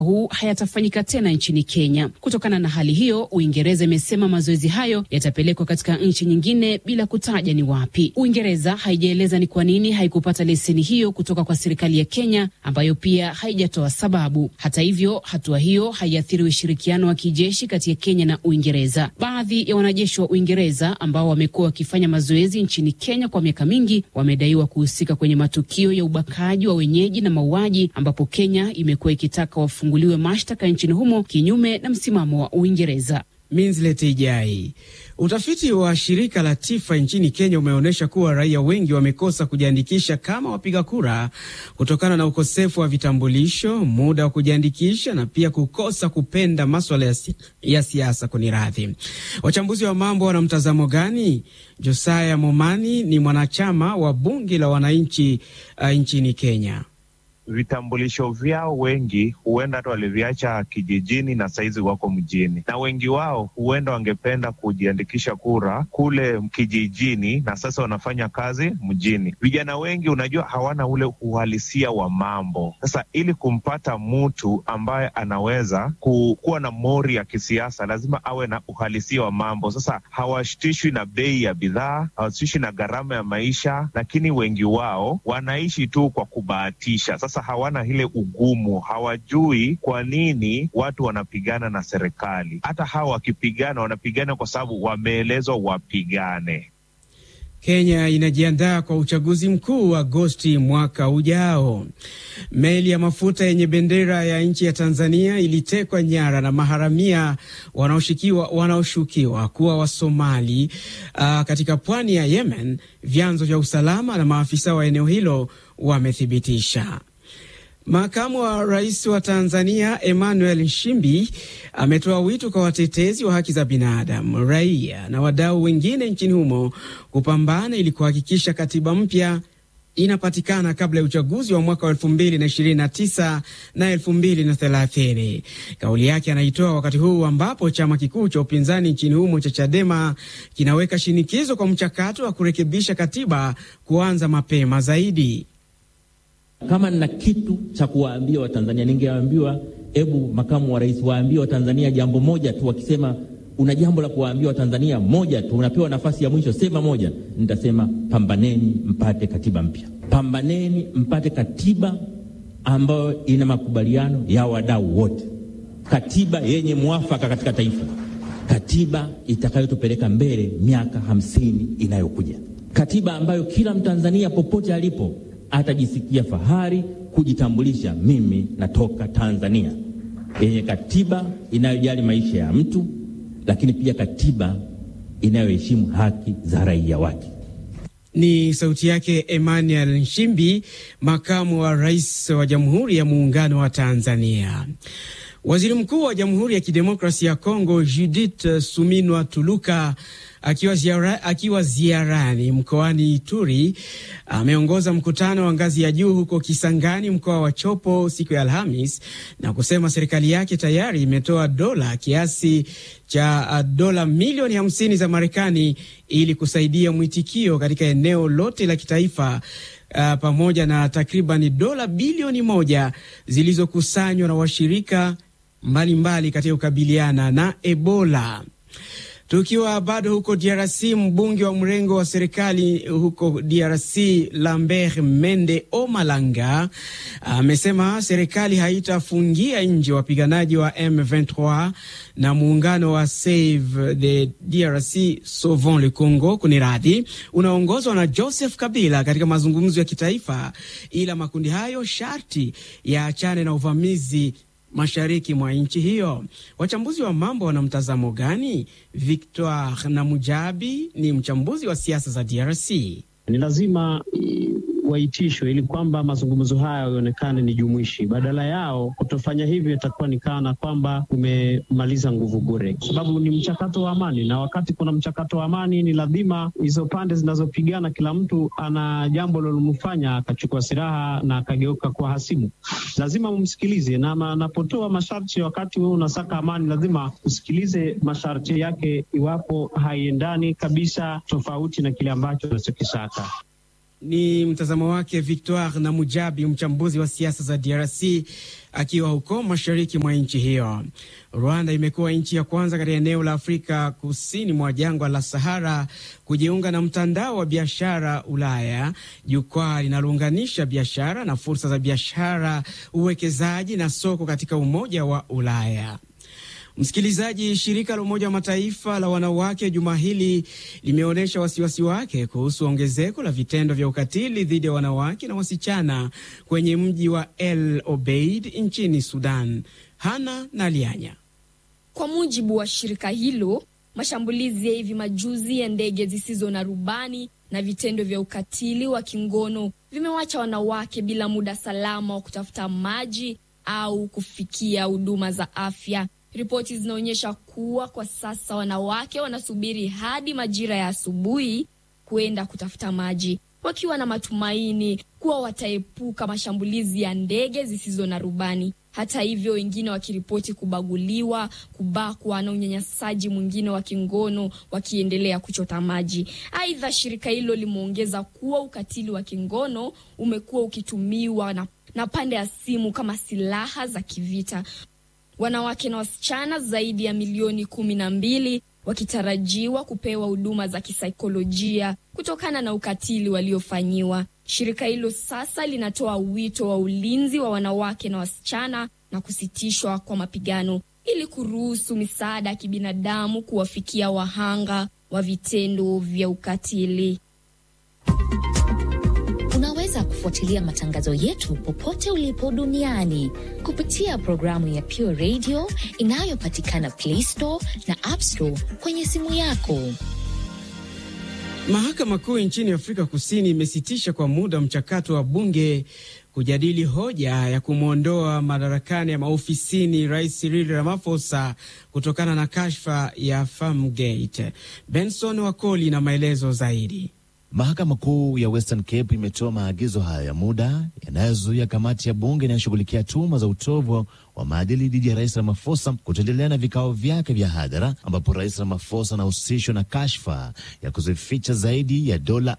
huu hayatafanyika tena nchini Kenya. Kutokana na hali hiyo, Uingereza imesema mazoezi hayo yatapelekwa katika nchi nyingine bila kutaja ni wapi. Uingereza haijaeleza ni kwa nini haikupata leseni hiyo kutoka kwa serikali ya Kenya, ambayo pia haijatoa sababu. Hata hivyo, hatua hiyo haiathiri ushirikiano wa kijeshi kati ya Kenya na Uingereza. Baadhi ya wanajeshi wa Uingereza ambao wamekuwa wakifanya mazoezi nchini Kenya kwa miaka mingi wamedaiwa kuhusika kwenye matukio ya ubakaji wa wenyeji na mauaji, ambapo Kenya imekuwa ikitaka wafunguliwe mashtaka nchini humo kinyume na msimamo wa Uingereza. Minslet Ijai. Utafiti wa shirika la TIFA nchini Kenya umeonyesha kuwa raia wengi wamekosa kujiandikisha kama wapiga kura kutokana na ukosefu wa vitambulisho, muda wa kujiandikisha na pia kukosa kupenda maswala ya, si ya siasa. Kuni radhi, wachambuzi wa mambo wana mtazamo gani? Josaya Momani ni mwanachama wa bunge la wananchi uh, nchini Kenya. Vitambulisho vyao wengi huenda hata waliviacha kijijini na saizi wako mjini, na wengi wao huenda wangependa kujiandikisha kura kule kijijini, na sasa wanafanya kazi mjini. Vijana wengi, unajua, hawana ule uhalisia wa mambo. Sasa ili kumpata mtu ambaye anaweza kuwa na mori ya kisiasa, lazima awe na uhalisia wa mambo. Sasa hawashtishwi na bei ya bidhaa, hawashtishwi na gharama ya maisha, lakini wengi wao wanaishi tu kwa kubahatisha. Sasa hawana ile ugumu, hawajui kwa nini watu wanapigana na serikali. Hata hawa wakipigana, wanapigana kwa sababu wameelezwa wapigane. Kenya inajiandaa kwa uchaguzi mkuu Agosti mwaka ujao. Meli ya mafuta yenye bendera ya nchi ya Tanzania ilitekwa nyara na maharamia wanaoshukiwa wanaoshukiwa kuwa Wasomali uh, katika pwani ya Yemen, vyanzo vya usalama na maafisa wa eneo hilo wamethibitisha. Makamu wa rais wa Tanzania Emmanuel Nchimbi ametoa wito kwa watetezi wa haki za binadamu, raia na wadau wengine nchini humo kupambana ili kuhakikisha katiba mpya inapatikana kabla ya uchaguzi wa mwaka wa elfu mbili na ishirini na tisa na elfu mbili na thelathini. Kauli yake anaitoa wakati huu ambapo chama kikuu cha upinzani nchini humo cha Chadema kinaweka shinikizo kwa mchakato wa kurekebisha katiba kuanza mapema zaidi. Kama nina kitu cha kuwaambia Watanzania, ningewaambiwa hebu makamu wa rais waambie Watanzania jambo moja tu. Wakisema una jambo la kuwaambia Watanzania moja tu, unapewa nafasi ya mwisho, sema moja. Nitasema pambaneni mpate katiba mpya, pambaneni mpate katiba ambayo ina makubaliano ya wadau wote, katiba yenye mwafaka katika taifa, katiba itakayotupeleka mbele miaka hamsini inayokuja, katiba ambayo kila Mtanzania popote alipo atajisikia fahari kujitambulisha, mimi natoka Tanzania, yenye katiba inayojali maisha ya mtu, lakini pia katiba inayoheshimu haki za raia wake. Ni sauti yake Emmanuel Nchimbi, makamu wa rais wa Jamhuri ya Muungano wa Tanzania. Waziri Mkuu wa Jamhuri ya Kidemokrasia ya Kongo Judith Suminwa Tuluka akiwa, ziara, akiwa ziarani mkoani Ituri ameongoza mkutano wa ngazi ya juu huko Kisangani, mkoa wa Chopo siku ya Alhamis na kusema serikali yake tayari imetoa dola kiasi cha dola milioni hamsini za Marekani ili kusaidia mwitikio katika eneo lote la kitaifa. Uh, pamoja na takribani dola bilioni moja zilizokusanywa na washirika mbalimbali katika kukabiliana na Ebola. Tukiwa bado huko DRC, mbunge wa mrengo wa serikali huko DRC Lambert Mende Omalanga amesema serikali haitafungia nje wapiganaji wa M23 na muungano wa Save the DRC Sauvons le Congo kuni radhi unaongozwa na Joseph Kabila katika mazungumzo ya kitaifa, ila makundi hayo sharti yaachane na uvamizi mashariki mwa nchi hiyo. Wachambuzi wa mambo wana mtazamo gani? Victor Namujabi ni mchambuzi wa siasa za DRC. Ni lazima waitishwe ili kwamba mazungumzo haya yaonekane ni jumuishi. Badala yao kutofanya hivyo, itakuwa ni kana kwamba umemaliza nguvu bure, kwa sababu ni mchakato wa amani, na wakati kuna mchakato wa amani, ni lazima hizo pande zinazopigana, kila mtu ana jambo lilomfanya akachukua silaha na akageuka kwa hasimu. Lazima umsikilize, na anapotoa masharti wakati wewe unasaka amani, lazima usikilize masharti yake, iwapo haiendani kabisa tofauti na kile ambacho unachokisaka. Ni mtazamo wake Victoire na Mujabi, mchambuzi wa siasa za DRC akiwa huko mashariki mwa nchi hiyo. Rwanda imekuwa nchi ya kwanza katika eneo la Afrika kusini mwa jangwa la Sahara kujiunga na mtandao wa biashara Ulaya, jukwaa linalounganisha biashara na fursa za biashara, uwekezaji na soko katika Umoja wa Ulaya. Msikilizaji, shirika la Umoja wa Mataifa la wanawake juma hili limeonyesha wasiwasi wake kuhusu ongezeko la vitendo vya ukatili dhidi ya wanawake na wasichana kwenye mji wa El Obeid nchini Sudan. Hana Nalianya. Kwa mujibu wa shirika hilo, mashambulizi ya hivi majuzi ya ndege zisizo na rubani na vitendo vya ukatili wa kingono vimewacha wanawake bila muda salama wa kutafuta maji au kufikia huduma za afya. Ripoti zinaonyesha kuwa kwa sasa wanawake wanasubiri hadi majira ya asubuhi kuenda kutafuta maji, wakiwa na matumaini kuwa wataepuka mashambulizi ya ndege zisizo na rubani. Hata hivyo, wengine wakiripoti kubaguliwa, kubakwa na unyanyasaji mwingine wa kingono wakiendelea kuchota maji. Aidha, shirika hilo limeongeza kuwa ukatili wa kingono umekuwa ukitumiwa na, na pande ya simu kama silaha za kivita wanawake na wasichana zaidi ya milioni kumi na mbili wakitarajiwa kupewa huduma za kisaikolojia kutokana na ukatili waliofanyiwa. Shirika hilo sasa linatoa wito wa ulinzi wa wanawake na wasichana na kusitishwa kwa mapigano ili kuruhusu misaada ya kibinadamu kuwafikia wahanga wa vitendo vya ukatili. Unaweza kufuatilia matangazo yetu popote ulipo duniani kupitia programu ya Pure Radio inayopatikana Play Store na App Store kwenye simu yako. Mahakama Kuu nchini Afrika Kusini imesitisha kwa muda mchakato wa bunge kujadili hoja ya kumwondoa madarakani ya maofisini Rais Cyril Ramaphosa kutokana na kashfa ya Farmgate. Benson Wakoli na maelezo zaidi. Mahakama Kuu ya Western Cape imetoa maagizo hayo ya muda yanayozuia kamati ya bunge inayoshughulikia tuhuma za utovu wa maadili dhidi ya Rais Ramaphosa kutoendelea na vikao vyake vya hadhara, ambapo Rais Ramaphosa anahusishwa na kashfa ya kuzificha zaidi ya dola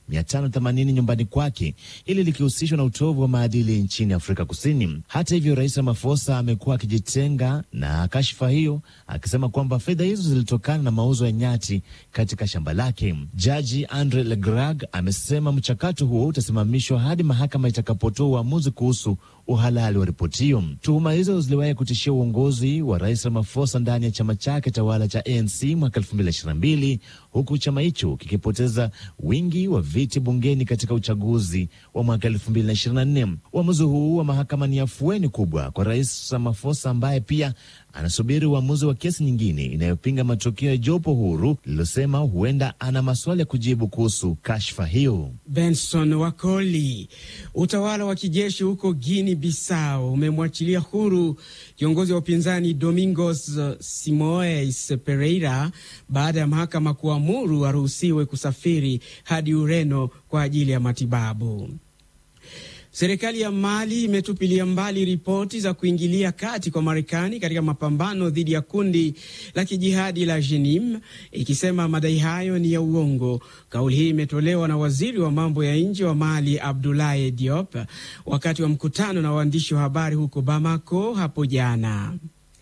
580 nyumbani kwake, ili likihusishwa na utovu wa maadili nchini Afrika Kusini. Hata hivyo, Rais Ramaphosa amekuwa akijitenga na kashfa hiyo, akisema kwamba fedha hizo zilitokana na mauzo ya nyati katika shamba lake. Jaji Andre Legrag amesema mchakato huo utasimamishwa hadi mahakama itakapotoa uamuzi kuhusu uhalali wa ripoti hiyo. Tuhuma hizo ziliwahi kutishia uongozi wa rais Ramaphosa ndani ya chama chake tawala cha ANC mwaka 2022 huku chama hicho kikipoteza wingi wa viti bungeni katika uchaguzi wa mwaka 2024. Uamuzi huu wa mahakama ni afueni kubwa kwa rais Ramaphosa ambaye pia anasubiri uamuzi wa kesi nyingine inayopinga matokeo ya jopo huru lililosema huenda ana maswali ya kujibu kuhusu kashfa hiyo. Benson Wakoli. Utawala wa kijeshi huko Guinea Bissau umemwachilia huru kiongozi wa upinzani Domingos Simoes Pereira baada ya mahakama kuamuru aruhusiwe kusafiri hadi Ureno kwa ajili ya matibabu. Serikali ya Mali imetupilia mbali ripoti za kuingilia kati kwa Marekani katika mapambano dhidi ya kundi la kijihadi la Jenim, ikisema madai hayo ni ya uongo. Kauli hii imetolewa na waziri wa mambo ya nje wa Mali Abdoulaye Diop wakati wa mkutano na waandishi wa habari huko Bamako hapo jana.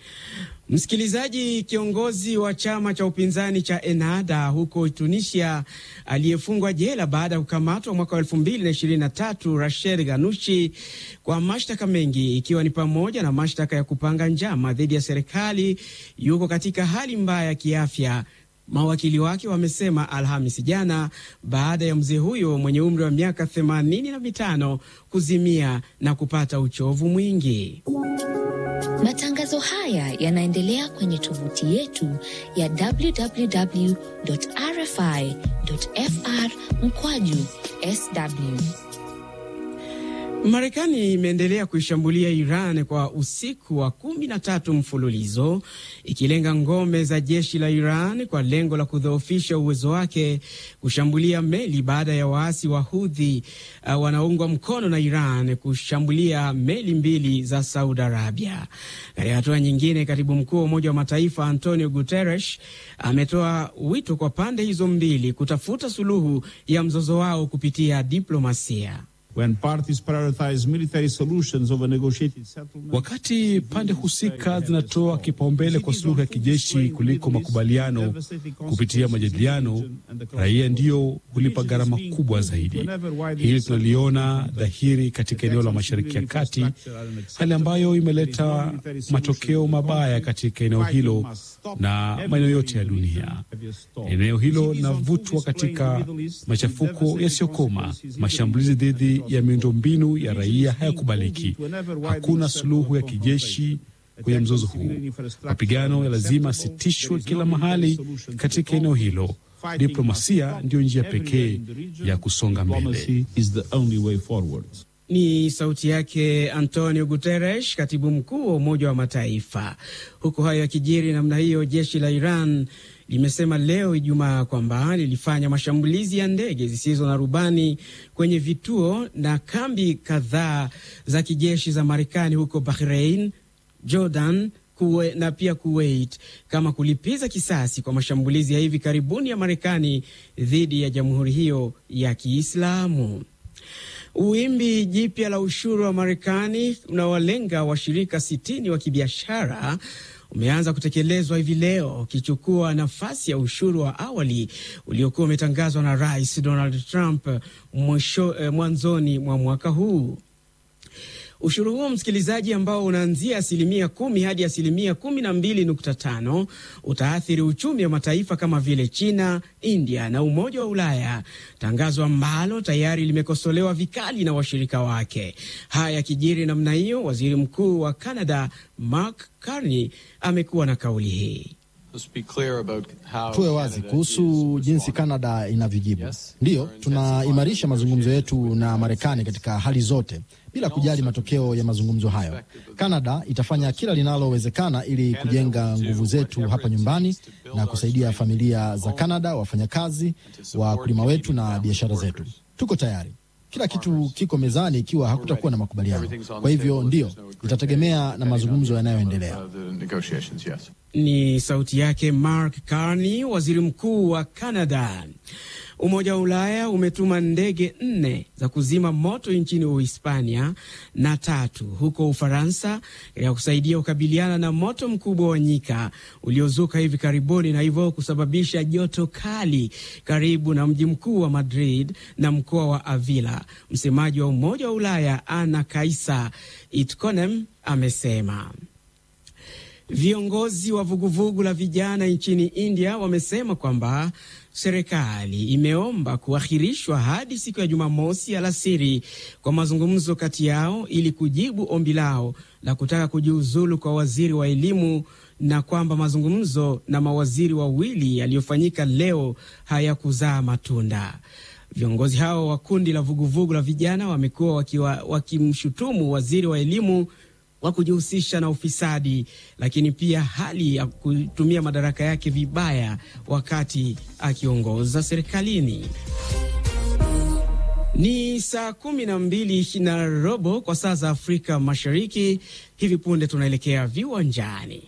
Msikilizaji, kiongozi wa chama cha upinzani cha Ennahda huko Tunisia aliyefungwa jela baada ya kukamatwa mwaka wa elfu mbili na ishirini na tatu Rachel Ganushi kwa mashtaka mengi ikiwa ni pamoja na mashtaka ya kupanga njama dhidi ya serikali yuko katika hali mbaya ya kiafya. Mawakili wake wamesema Alhamis jana baada ya mzee huyo mwenye umri wa miaka themanini na mitano kuzimia na kupata uchovu mwingi. Matangazo haya yanaendelea kwenye tovuti yetu ya www.rfi.fr mkwaju sw. Marekani imeendelea kuishambulia Iran kwa usiku wa kumi na tatu mfululizo ikilenga ngome za jeshi la Iran kwa lengo la kudhoofisha uwezo wake kushambulia meli baada ya waasi wa Houthi uh, wanaoungwa mkono na Iran kushambulia meli mbili za Saudi Arabia. Katika hatua nyingine, katibu mkuu wa Umoja wa Mataifa Antonio Guterres ametoa wito kwa pande hizo mbili kutafuta suluhu ya mzozo wao kupitia diplomasia. When parties prioritize military solutions over negotiated settlement, Wakati pande husika zinatoa kipaumbele kwa suluhu ya kijeshi kuliko makubaliano kupitia majadiliano, raia ndiyo hulipa gharama kubwa zaidi. Hili tunaliona dhahiri katika eneo la Mashariki ya Kati, hali ambayo imeleta matokeo mabaya katika eneo hilo na maeneo yote ya dunia. Eneo hilo linavutwa katika machafuko yasiyokoma, mashambulizi dhidi ya miundombinu ya raia hayakubaliki. Hakuna suluhu ya kijeshi kwenye mzozo huu. Mapigano ya lazima asitishwe kila mahali katika eneo hilo. Diplomasia ndiyo njia pekee ya kusonga mbele. diplomacy is the only way forward. Ni sauti yake Antonio Guterres, katibu mkuu wa Umoja wa Mataifa. Huku hayo yakijiri namna hiyo, jeshi la Iran limesema leo Ijumaa kwamba lilifanya mashambulizi ya ndege zisizo na rubani kwenye vituo na kambi kadhaa za kijeshi za Marekani huko Bahrain, Jordan kuwe, na pia Kuwait kama kulipiza kisasi kwa mashambulizi ya hivi karibuni ya Marekani dhidi ya jamhuri hiyo ya Kiislamu. Wimbi jipya la ushuru wa Marekani unawalenga washirika sitini wa kibiashara umeanza kutekelezwa hivi leo ukichukua nafasi ya ushuru wa awali uliokuwa umetangazwa na Rais Donald Trump mwisho, eh, mwanzoni mwa mwaka huu. Ushuru huo msikilizaji, ambao unaanzia asilimia kumi hadi asilimia kumi na mbili nukta tano utaathiri uchumi wa mataifa kama vile China, India na Umoja wa Ulaya, tangazo ambalo tayari limekosolewa vikali na washirika wake. Haya yakijiri namna hiyo, waziri mkuu wa Canada Mark Carney amekuwa na kauli hii. Tuwe wazi kuhusu jinsi Kanada inavyojibu. Ndiyo, tunaimarisha mazungumzo yetu na Marekani katika hali zote bila kujali matokeo ya mazungumzo hayo. Kanada itafanya kila linalowezekana ili kujenga nguvu zetu hapa nyumbani na kusaidia familia za Kanada, wafanyakazi, wakulima wetu na biashara zetu. Tuko tayari. Kila kitu kiko mezani ikiwa hakutakuwa na makubaliano. Kwa hivyo ndiyo, itategemea na mazungumzo yanayoendelea. Ni sauti yake Mark Carney, waziri mkuu wa Canada. Umoja wa Ulaya umetuma ndege nne za kuzima moto nchini Uhispania na tatu huko Ufaransa ya kusaidia kukabiliana na moto mkubwa wa nyika uliozuka hivi karibuni na hivyo kusababisha joto kali karibu na mji mkuu wa Madrid na mkoa wa Avila. Msemaji wa Umoja wa Ulaya Ana Kaisa Itkonem amesema. Viongozi wa vuguvugu la vijana nchini India wamesema kwamba serikali imeomba kuahirishwa hadi siku ya Jumamosi alasiri kwa mazungumzo kati yao ili kujibu ombi lao la kutaka kujiuzulu kwa waziri wa elimu na kwamba mazungumzo na mawaziri wawili yaliyofanyika leo hayakuzaa matunda. Viongozi hao wa kundi la vuguvugu la vijana wamekuwa wakimshutumu waziri wa elimu wa kujihusisha na ufisadi, lakini pia hali ya kutumia madaraka yake vibaya wakati akiongoza serikalini. Ni saa kumi na mbili na robo kwa saa za Afrika Mashariki. Hivi punde tunaelekea viwanjani.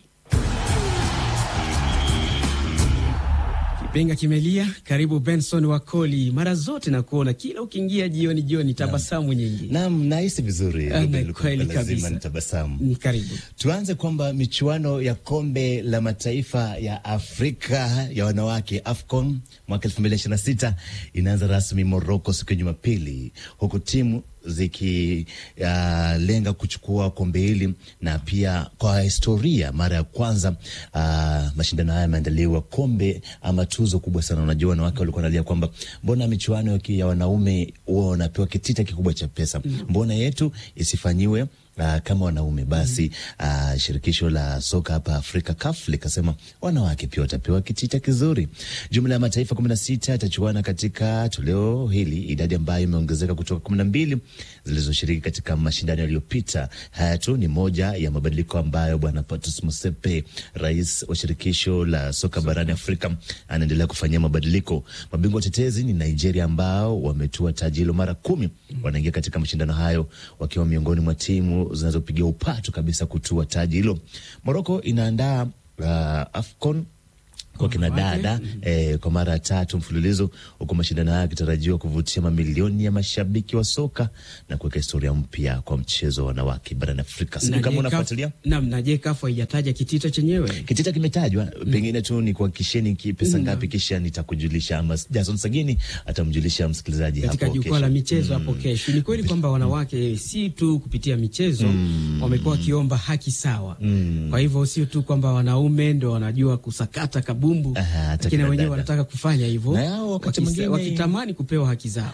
Kipenga kimelia. Karibu Benson Wakoli, mara zote na kuona kila ukiingia jioni jioni, tabasamu nyingi. Naam, nahisi vizuri. Kweli kabisa, tabasamu. Karibu. Tuanze kwamba michuano ya kombe la mataifa ya Afrika ya wanawake AFCON mwaka elfu mbili ishirini na sita inaanza rasmi Moroko siku ya Jumapili, huku timu zikilenga uh, kuchukua kombe hili na pia kwa historia, mara ya kwanza uh, mashindano haya yameandaliwa kombe ama tuzo kubwa sana. Unajua, wanawake walikuwa wanalia kwamba mbona michuano ya wanaume huwa wanapewa kitita kikubwa cha pesa, mbona yetu isifanyiwe Uh, kama wanaume basi. Uh, shirikisho la soka hapa Afrika CAF likasema wanawake pia watapewa kitita kizuri. Jumla ya mataifa kumi na sita yatachuana katika toleo hili, idadi ambayo imeongezeka kutoka kumi na mbili zilizoshiriki katika mashindano yaliyopita. Haya tu ni moja ya mabadiliko ambayo bwana Patrice Motsepe, rais wa shirikisho la soka barani Afrika, anaendelea kufanyia mabadiliko. Mabingwa watetezi ni Nigeria ambao wametua taji hilo mara kumi, wanaingia katika mashindano hayo wakiwa miongoni mwa timu zinazopigia upatu kabisa kutua taji hilo. Moroko inaandaa uh, AFCON kwa kina dada eh, kwa mara ya tatu mfululizo, huku mashindano haya yakitarajiwa kuvutia mamilioni ya mashabiki wa soka na kuweka historia mpya kwa mchezo wa wanawake barani Afrika. Sijui kama unafuatilia. Naam, na je, kafu haijataja kitita chenyewe? Kitita kimetajwa, pengine tu ni kuhakikisheni ki pesa ngapi, kisha nitakujulisha, ama Jason Sagini atamjulisha msikilizaji katika hapo jukwaa kesho. la michezo hapo kesho. Ni kweli kwamba wanawake si tu kupitia michezo wamekuwa wakiomba haki sawa. Kwa hivyo sio tu kwamba wanaume ndo wanajua kusakata kabumbu, Aha, hata lakini kina wenyewe dada. wanataka kufanya hivyo Na yao wakati wakis- mwingine- wakitamani kupewa haki zao.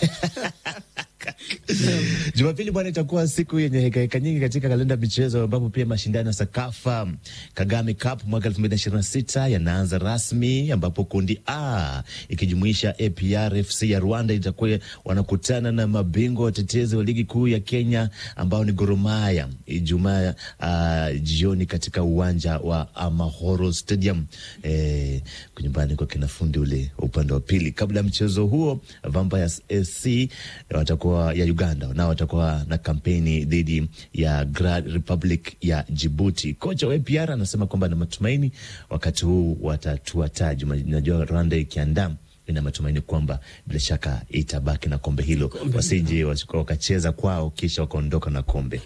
Jumapili bwana, itakuwa siku yenye hekaheka nyingi katika kalenda ya michezo, ambapo pia mashindano ya Sakafa Kagame Cup mwaka 2026 yanaanza rasmi, ambapo kundi A ikijumuisha APR FC ya Rwanda itakuwa wanakutana na mabingwa watetezi wa ligi kuu ya Kenya ambao ni Gor Mahia Ijumaa uh, jioni katika uwanja wa Amahoro Stadium eh, nyumbani kwa kinafundi ule upande wa pili. Kabla ya mchezo huo, Vampires SC watakuwa ya Uganda nao watakuwa na kampeni dhidi ya Grand Republic ya Djibouti. Kocha wa APR anasema kwamba ana matumaini wakati huu watatua taji. Najua Rwanda ikiandaa ina matumaini kwamba bila shaka itabaki na kombe hilo, wasije wakacheza kwao kisha wakaondoka na kombe.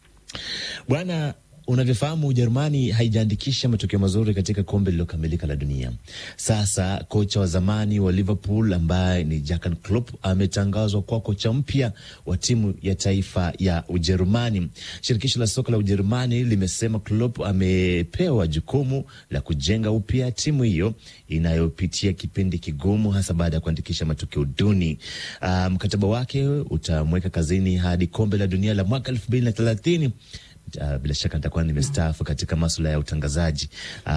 Bwana, unavyofahamu Ujerumani haijaandikisha matokeo mazuri katika kombe lililokamilika la dunia. Sasa kocha wa zamani wa Liverpool ambaye ni Jurgen Klopp ametangazwa kuwa kocha mpya wa timu ya taifa ya Ujerumani. Shirikisho la soka la Ujerumani limesema Klopp amepewa jukumu la kujenga upya timu hiyo inayopitia kipindi kigumu, hasa baada ya kuandikisha matokeo duni. Ah, mkataba wake utamweka kazini hadi kombe la dunia la mwaka elfu mbili na thelathini. Uh, bila shaka nitakuwa nimestaafu katika masuala ya utangazaji uh,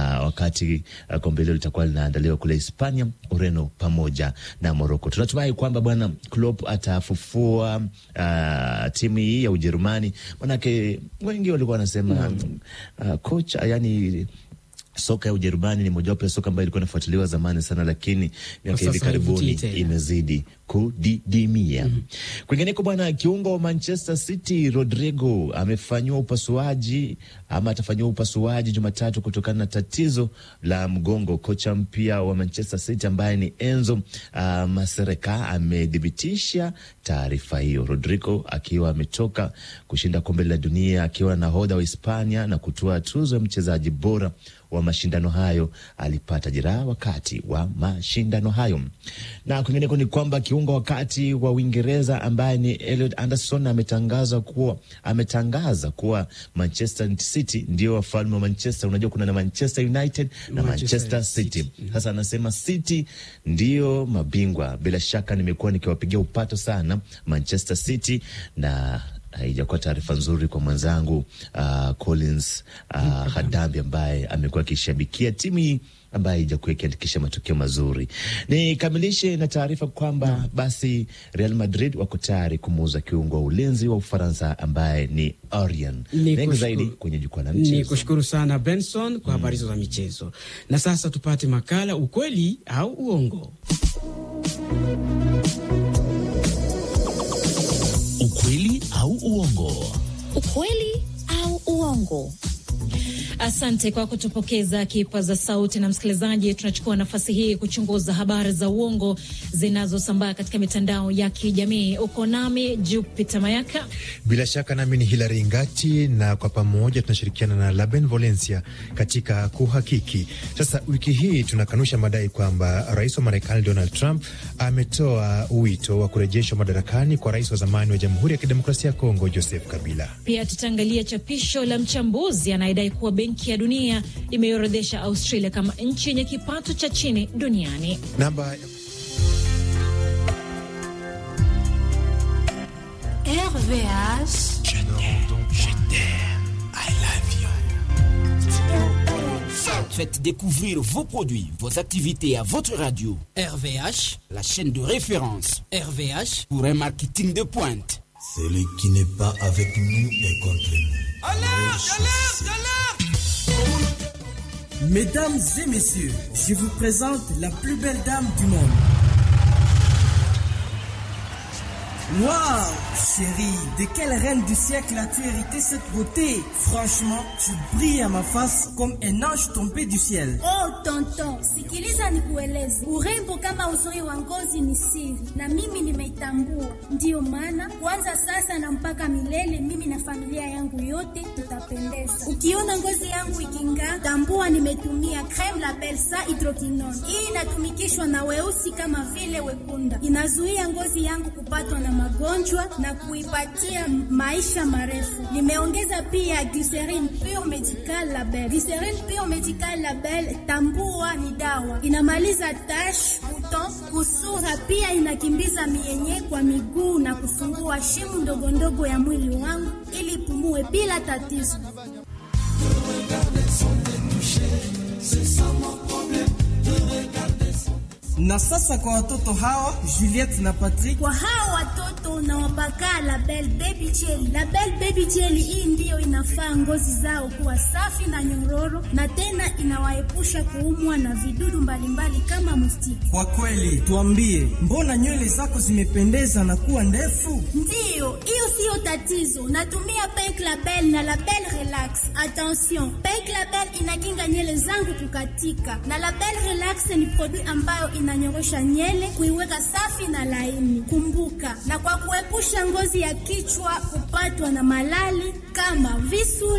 wakati uh, kombe hilo litakuwa linaandaliwa kule Hispania, Ureno pamoja na Moroko. Tunatumai kwamba bwana Klopp atafufua uh, timu hii ya Ujerumani, manake wengi walikuwa wanasema uh, kocha yani soka ya Ujerumani ni mojawapo ya soka ambayo ilikuwa inafuatiliwa zamani sana, lakini miaka hivi sasa haivutii karibuni tena. imezidi kudidimia. Kwingineko bwana, kiungo wa Manchester City Rodrigo amefanyiwa upasuaji ama atafanyiwa upasuaji Jumatatu kutokana na tatizo la mgongo. Kocha mpya wa Manchester City ambaye ni Enzo uh, Masereka amethibitisha taarifa hiyo, Rodrigo akiwa ametoka kushinda kombe la dunia akiwa nahodha wa Hispania na kutoa tuzo ya mchezaji bora wa mashindano hayo alipata jeraha wakati wa mashindano hayo. Na kwingineko ni kwamba kiungo wakati wa Uingereza ambaye ni Elliot Anderson ametangaza kuwa ametangaza kuwa Manchester City ndio wafalme wa Manchester. Unajua kuna na Manchester United na Manchester Manchester City. Sasa anasema City ndio mabingwa. Bila shaka nimekuwa nikiwapigia upato sana Manchester City na haijakuwa taarifa nzuri kwa mwenzangu uh, Collins uh, Hadambi ambaye amekuwa akishabikia timu hii ambaye haijakuwa ikiandikisha matokeo mazuri. Nikamilishe na taarifa kwamba basi Real Madrid wako tayari kumuuza kiungo wa ulinzi wa Ufaransa ambaye ni Orion. Ni Mengi kushukuru- zaidi kwenye jukwaa la Ni mchezo. kushukuru sana Benson kwa habari hizo za michezo, na sasa tupate makala ukweli au uongo. Ukweli au uongo? Ukweli au uongo? Asante kwa kutupokeza kipaza sauti. Na msikilizaji, tunachukua nafasi hii kuchunguza habari za uongo zinazosambaa katika mitandao ya kijamii. Uko nami Jupiter Mayaka. Bila shaka nami ni Hilary Ngati, na kwa pamoja tunashirikiana na Laben Valencia katika kuhakiki. Sasa wiki hii tunakanusha madai kwamba rais wa Marekani Donald Trump ametoa wito wa kurejeshwa madarakani kwa rais wa zamani wa Jamhuri ya Kidemokrasia ya Kongo Joseph Kabila. Pia tutaangalia chapisho la mchambuzi anayedai kuwa Benki ya Dunia imeorodhesha Australia kama nchi yenye kipato cha chini duniani. Namba RVH. Faites découvrir vos produits, vos activités à votre radio. RVH, la chaîne de référence. RVH pour un marketing de pointe. Celui qui n'est pas avec nous est contre nous. Alerte, alerte, alerte Mesdames et messieurs, je vous présente la plus belle dame du monde. Waouh, chérie, de quelle reine du siècle as-tu hérité cette beauté Franchement, tu brilles à ma face comme un ange tombé du ciel. Oh tonton, sikiliza nikueleze, urembo kama uzuri wa ngozi ni siri, na mimi nimeitambua. Ndiyo maana kuanza sasa na mpaka milele, mimi na familia yangu yote tutapendeza. Ukiona ngozi yangu iking'aa, tambua nimetumia creme la Belsa hydroquinone. Hii inatumikishwa na weusi kama vile wekunda, inazuia ngozi yangu kupatwa na magonjwa na kuipatia maisha marefu. Nimeongeza pia glycerin pure medical label. Glycerin pure medical label, tambua ni dawa, inamaliza tash, buton, kusura, pia inakimbiza mienye kwa miguu na kufungua shimu ndogo ndogo ya mwili wangu ili pumue bila tatizo. Na sasa kwa watoto hawa Juliette na Patrick, kwa hawa watoto unawapaka Label Baby Jelly. Label Baby Jelly hii ndiyo inafaa ngozi zao kuwa safi na nyororo, na tena inawaepusha kuumwa na vidudu mbalimbali kama mustiki. Kwa kweli, tuambie, mbona nywele zako zimependeza na kuwa ndefu? Ndiyo, hiyo siyo tatizo. Natumia Pink Label na Label Relax. Attention, Pink Label inakinga nywele zangu kukatika, na Label Relax ni produit ambayo inanyorosha nywele kuiweka safi na laini. Kumbuka, na kwa kuepusha ngozi ya kichwa kupatwa na malali kama visu